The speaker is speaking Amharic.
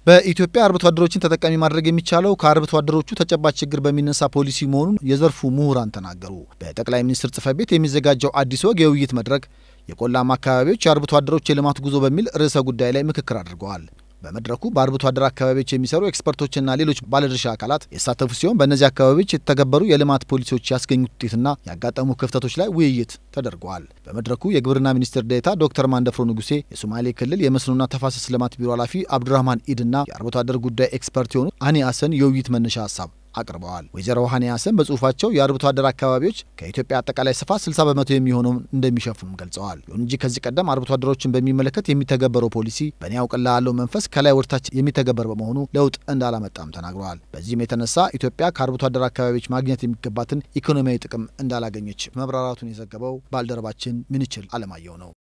በኢትዮጵያ አርብቶ አደሮችን ተጠቃሚ ማድረግ የሚቻለው ከአርብቶ አደሮቹ ተጨባጭ ችግር በሚነሳ ፖሊሲ መሆኑን የዘርፉ ምሁራን ተናገሩ። በጠቅላይ ሚኒስትር ጽሕፈት ቤት የሚዘጋጀው አዲስ ወግ የውይይት መድረክ የቆላማ አካባቢዎች የአርብቶ አደሮች የልማት ጉዞ በሚል ርዕሰ ጉዳይ ላይ ምክክር አድርገዋል። በመድረኩ በአርብቶ አደር አካባቢዎች የሚሰሩ ኤክስፐርቶችና ሌሎች ባለድርሻ አካላት የተሳተፉ ሲሆን በእነዚህ አካባቢዎች የተተገበሩ የልማት ፖሊሲዎች ያስገኙት ውጤትና ያጋጠሙ ክፍተቶች ላይ ውይይት ተደርገዋል። በመድረኩ የግብርና ሚኒስትር ዴኤታ ዶክተር ማንደፍሮ ንጉሴ፣ የሶማሌ ክልል የመስኖና ተፋሰስ ልማት ቢሮ ኃላፊ አብዱራህማን ኢድና የአርብቶ አደር ጉዳይ ኤክስፐርት የሆኑት አኒ አሰን የውይይት መነሻ ሀሳብ አቅርበዋል። ወይዘሮ ሀኒ ሀሰን በጽሁፋቸው የአርብቶ አደር አካባቢዎች ከኢትዮጵያ አጠቃላይ ስፋት 60 በመቶ የሚሆነውን እንደሚሸፍኑም ገልጸዋል። ይሁን እንጂ ከዚህ ቀደም አርብቶ አደሮችን በሚመለከት የሚተገበረው ፖሊሲ በእኔ ያውቅልሃለሁ መንፈስ ከላይ ወደታች የሚተገበር በመሆኑ ለውጥ እንዳላመጣም ተናግረዋል። በዚህም የተነሳ ኢትዮጵያ ከአርብቶ አደር አካባቢዎች ማግኘት የሚገባትን ኢኮኖሚያዊ ጥቅም እንዳላገኘች መብራራቱን የዘገበው ባልደረባችን ምንችል አለማየሁ ነው።